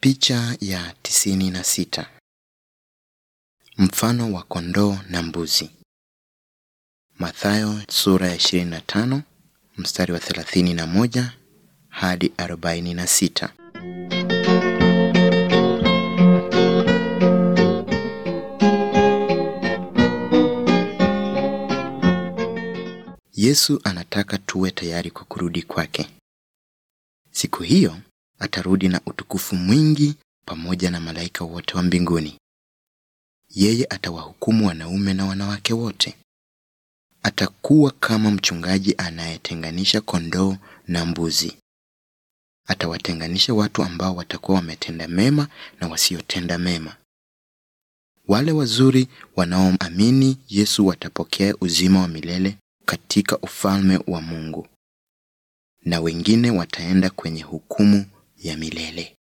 Picha ya tisini na sita. Mfano wa kondoo na mbuzi. Mathayo sura ya 25 mstari wa 31 hadi 46. Yesu anataka tuwe tayari kwa kurudi kwake. Siku hiyo atarudi na utukufu mwingi pamoja na malaika wote wa mbinguni. Yeye atawahukumu wanaume na wanawake wote. Atakuwa kama mchungaji anayetenganisha kondoo na mbuzi. Atawatenganisha watu ambao watakuwa wametenda mema na wasiotenda mema. Wale wazuri wanaoamini Yesu watapokea uzima wa milele katika ufalme wa Mungu. Na wengine wataenda kwenye hukumu ya milele.